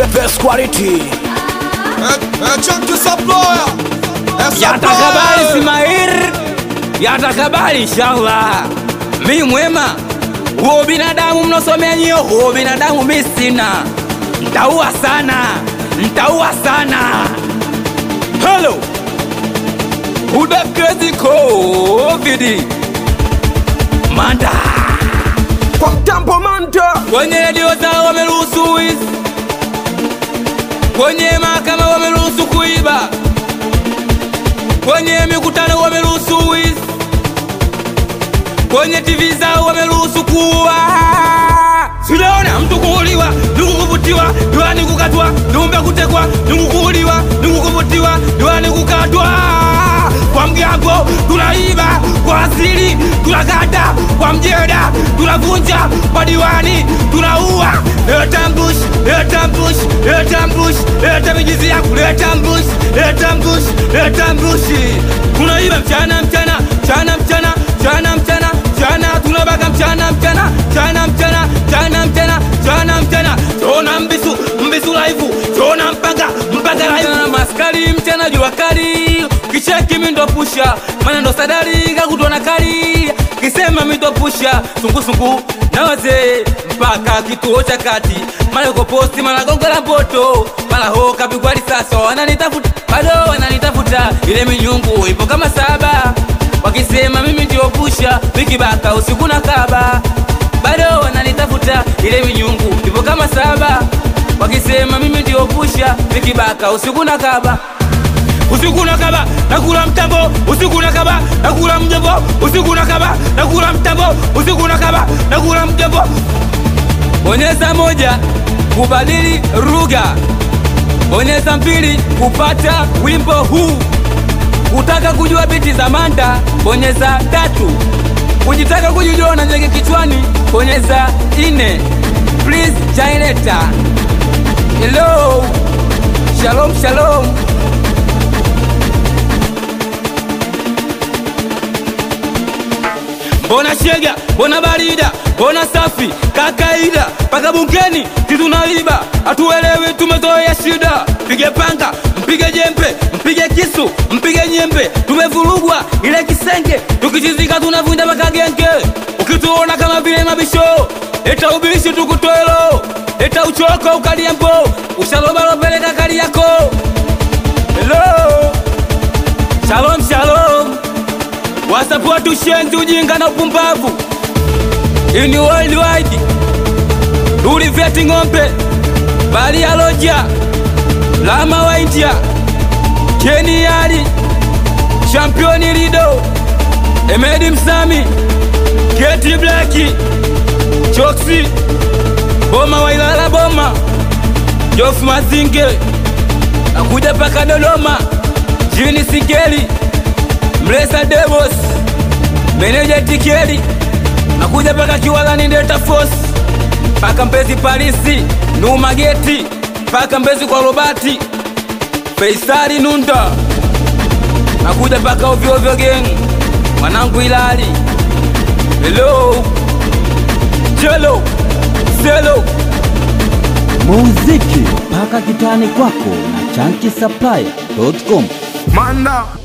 best quality Chunky supplier. Eh, yatakabali supplier. Ismail, yatakabali inshallah. Mi mwema huo binadamu mnosomea nyio, huo binadamu mi sina, ntaua sana, ntaua sana. Hello, Huda crazy covid manda kwa mtambo manta kwenye redio zao wameruhusu wizi, kwenye mahakama wameruhusu kuiba, kwenye mikutano wameruhusu wizi, kwenye TV zao wameruhusu kuua. Sijaona mtu kuuliwa, ndugu kuvutiwa, diwani kukatwa, dumbe kutekwa, ndugu kuuliwa, ndugu kuvutiwa, diwani kukatwa. Kwa mgambo tunaiba, kwa asili tunakata, kwa mjeda tunavunja, kwa diwani tunaua. Leta mbush, leta mbush, leta mbush, leta mijizi yangu, leta mbush, leta mbush, leta mbushi. Tunaiba mchana mchana, mchana mchana, mchana mchana, mchana tunabaka mchana mchana, mchana mchana, mchana mchana, mchana mchana. Tuna mbisu, mbisu live, tuna mpaka, mpaka live. Na maskari mchana jua kali, kicheki mi ndo pusha, mana ndo sadari kakutwa na kali, kisema mi ndo pusha, sungusungu na wazee mpaka kituo cha kati, mara yuko posti, mara gongo la mboto, mara ho kapigwa risasi, wananitafuta bado wananitafuta, ile minyungu ipo kama saba, wakisema mimi ndio pusha, mikibaka usiku na kaba, bado wananitafuta, ile minyungu ipo kama saba, wakisema mimi ndio pusha, mikibaka usiku na kaba usiku na kaba nakula mtambo usiku na kaba nakula mjombo usiku na kaba nakula mtambo usiku na kaba nakula mjombo bonyeza moja kubadili lugha bonyeza mbili kupata wimbo huu kutaka kujua biti za manda bonyeza tatu kujitaka kujijua na nyege kichwani bonyeza ine please jaileta hello shalom shalom mbona shega mbona barida mbona safi kakaida paka bungeni titunaiba hatuelewi tumezoea shida mpige panga mpige jembe mpige kisu mpige nyembe tumevurugwa ile kisenge tukichizika tunavunja makagenge ukituona kama vile mabisho leta ubishi tukutwelo leta uchoko ukaliambo ushalobalopeleka kali yako hello shalom shalom wasapoti ushenzi ujinga na upumbavu ini worldwide ulivyeti ng'ombe bali ya loja lama wa india keniali championi lido emedi msami keti blaki choksi boma wa ilala boma jofu mazinge nakuja paka dodoma jini sigeli mlesa devos meneja tikeli nakuja paka kiwalani delta force paka mbezi palisi numageti paka mbezi kwa robati feisari nunda nakuja paka ovyoovyo geng mwanangu ilali helo jelo selo muziki mpaka kitani kwako na chankisaplaya.com manda